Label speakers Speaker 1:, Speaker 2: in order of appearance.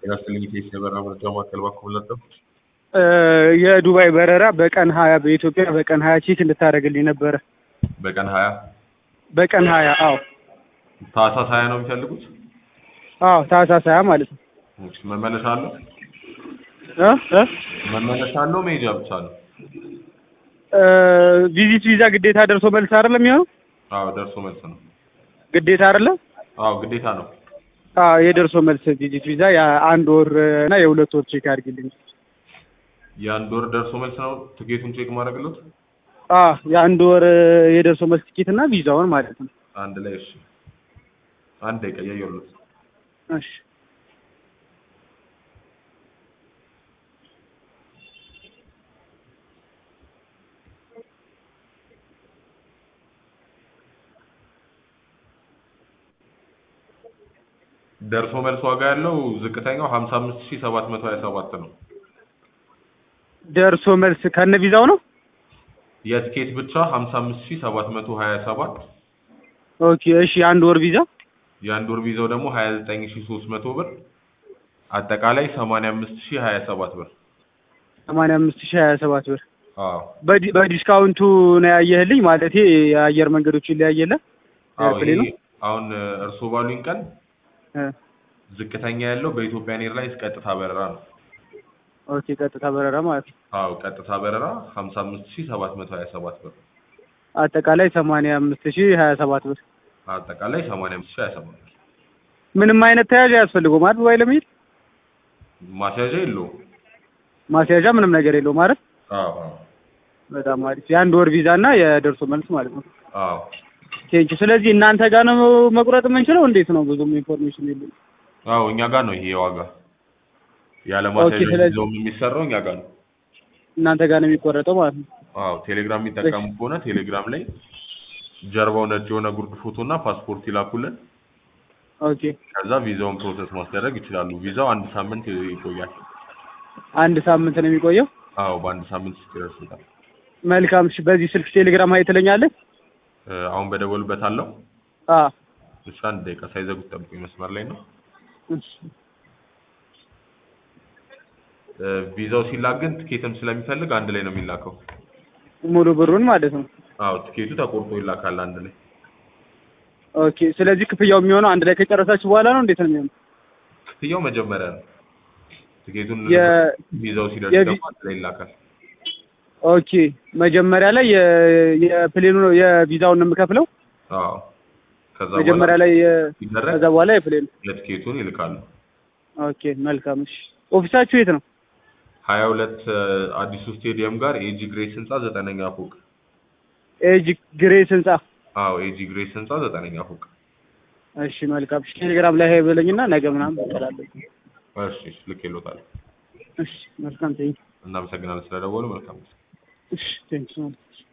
Speaker 1: ጤና ይስጥልኝ ከኢሲያ የበረራ መረጃ ማዕከል በኩል ነበር።
Speaker 2: የዱባይ በረራ በቀን ሀያ በኢትዮጵያ በቀን ሀያ ቼክ እንድታደርግልኝ ነበረ።
Speaker 1: በቀን ሀያ
Speaker 2: በቀን ሀያ አዎ
Speaker 1: ታህሳስ ሀያ ነው የሚፈልጉት?
Speaker 2: አዎ ታህሳስ ሀያ ማለት ነው።
Speaker 1: እሺ፣ መመለሻ አለው?
Speaker 2: እ እ
Speaker 1: መመለሻ አለው? መሄጃ ብቻ ነው?
Speaker 2: ቪዚት ቪዛ ግዴታ ደርሶ መልስ አይደለም የሚሆነው?
Speaker 1: አዎ ደርሶ መልስ ነው።
Speaker 2: ግዴታ አይደለም?
Speaker 1: አዎ ግዴታ ነው።
Speaker 2: አዎ የደርሶ መልስ ቪዚት ቪዛ የአንድ ወር እና የሁለት ወር ቼክ አድርግልኝ።
Speaker 1: የአንድ ወር ደርሶ መልስ ነው ትኬቱን ቼክ ማድረግለት
Speaker 2: አዎ የአንድ ወር የደርሶ መልስ ቲኬት እና ቪዛውን ማለት ነው።
Speaker 1: አንድ ላይ እሺ። አንድ ደቂቃ እያየሁለት
Speaker 2: እሺ
Speaker 1: ደርሶ መልስ ዋጋ ያለው ዝቅተኛው ሀምሳ አምስት ሺህ ሰባት መቶ ሀያ ሰባት ነው።
Speaker 2: ደርሶ መልስ ከነ ቪዛው ነው?
Speaker 1: የትኬት ብቻ ሀምሳ አምስት ሺህ ሰባት መቶ ሀያ ሰባት
Speaker 2: ኦኬ እሺ የአንድ ወር ቪዛ
Speaker 1: የአንድ ወር ቪዛው ደግሞ ሀያ ዘጠኝ ሺህ ሶስት መቶ ብር አጠቃላይ ሰማንያ አምስት ሺህ ሀያ ሰባት ብር።
Speaker 2: ሰማንያ አምስት ሺህ ሀያ ሰባት ብር
Speaker 1: አዎ
Speaker 2: በዲ- በዲስካውንቱ ነው ያየህልኝ ማለቴ የአየር መንገዶቹ ይለያየለ
Speaker 1: አዎ
Speaker 2: ኤርፕሌኑ?
Speaker 1: ይሄ አሁን እርስዎ ባሉኝ ቀን
Speaker 2: እ
Speaker 1: ዝቅተኛ ያለው በኢትዮጵያ ኤርላይንስ ቀጥታ በረራ ነው።
Speaker 2: ኦኬ ቀጥታ በረራ ማለት ነው።
Speaker 1: አዎ ቀጥታ በረራ ሀምሳ አምስት ሺህ ሰባት መቶ ሀያ ሰባት ብር
Speaker 2: አጠቃላይ ሰማንያ አምስት ሺህ ሀያ ሰባት ብር።
Speaker 1: አጠቃላይ ሰማንያ አምስት ሺህ ሀያ ሰባት ብር።
Speaker 2: ምንም አይነት ተያዥ አያስፈልገውም አይደል? ዱባይ ለመሄድ
Speaker 1: ማስያዣ የለውም።
Speaker 2: ማስያዣ ምንም ነገር የለውም አይደል?
Speaker 1: አዎ አዎ
Speaker 2: በጣም አሪፍ የአንድ ወር ቪዛ እና የደርሶ መልስ ማለት ነው።
Speaker 1: አዎ
Speaker 2: ቴንኪ ስለዚህ እናንተ ጋር ነው መቁረጥ የምንችለው እንዴት ነው? ብዙም ኢንፎርሜሽን የለም።
Speaker 1: አዎ እኛ ጋር ነው ይሄ ዋጋ ያለ
Speaker 2: ኦኬ፣
Speaker 1: ማስያዣ
Speaker 2: ስለዚህ-
Speaker 1: ቪዛውም የሚሰራው እኛ ጋር ነው።
Speaker 2: እናንተ ጋር ነው የሚቆረጠው ማለት ነው።
Speaker 1: አዎ ቴሌግራም የሚጠቀሙ ከሆነ ቴሌግራም ላይ ጀርባው ነጭ የሆነ ጉርድ ፎቶ እና ፓስፖርት ይላኩልን።
Speaker 2: ኦኬ
Speaker 1: ከዛ ቪዛውን ፕሮሰስ ማስደረግ ይችላሉ። ቪዛው አንድ ሳምንት ይቆያል።
Speaker 2: አንድ ሳምንት ነው የሚቆየው።
Speaker 1: አዎ በአንድ ሳምንት ውስጥ ይደርሱታል። መልካም
Speaker 2: እሺ በዚህ ስልክ ቴሌግራም ሀይ ትለኛለህ?
Speaker 1: እ፣ አሁን በደወሉበት አለው።
Speaker 2: አ
Speaker 1: እሺ አንድ ደቂቃ ሳይዘጉት ጠብቁኝ፣ መስመር ላይ ነው።
Speaker 2: እሺ
Speaker 1: እ፣ ቪዛው ሲላክ ግን ትኬትም ስለሚፈልግ አንድ ላይ ነው የሚላከው።
Speaker 2: ሙሉ ብሩን ማለት ነው።
Speaker 1: አዎ ትኬቱ ተቆርጦ ይላካል አንድ ላይ።
Speaker 2: ኦኬ ስለዚህ ክፍያው የሚሆነው አንድ ላይ ከጨረሳችሁ በኋላ ነው እንዴት ነው የሚሆነው?
Speaker 1: ክፍያው መጀመሪያ ነው። ትኬቱን
Speaker 2: የ-
Speaker 1: ቪዛው ሲደርስ
Speaker 2: የቪ-
Speaker 1: ደግሞ አንድ ላይ ይላካል።
Speaker 2: ኦኬ መጀመሪያ ላይ የ- የፕሌኑ ነው የቪዛውን ነው የምከፍለው።
Speaker 1: አዎ ከዛ
Speaker 2: መጀመሪያ
Speaker 1: በኋላ
Speaker 2: ላይ የ-
Speaker 1: ሲደረግ
Speaker 2: ከዛ በኋላ የፕሌኑ።
Speaker 1: የትኬቱን ይልካሉ።
Speaker 2: ኦኬ መልካም። እሺ ኦፊሳችሁ የት ነው?
Speaker 1: ሀያ ሁለት አዲሱ ስቴዲየም ጋር ኤጂ ግሬስ ህንጻ ዘጠነኛ ፎቅ።
Speaker 2: ኤጅ ግሬስ ህንጻ።
Speaker 1: አዎ ኤጂ ግሬስ ህንጻ ዘጠነኛ ፎቅ።
Speaker 2: እሺ መልካም። እሺ ቴሌግራም ላይ ሀይ በለኝና ነገ ምናምን እቀላለሁ።
Speaker 1: እሺ እሺ፣ ልክ ይሎታል።
Speaker 2: እሺ መልካም ቴንክ
Speaker 1: እናመሰግናለን ስለደወሉ። መልካም
Speaker 2: እሺ ቴንክ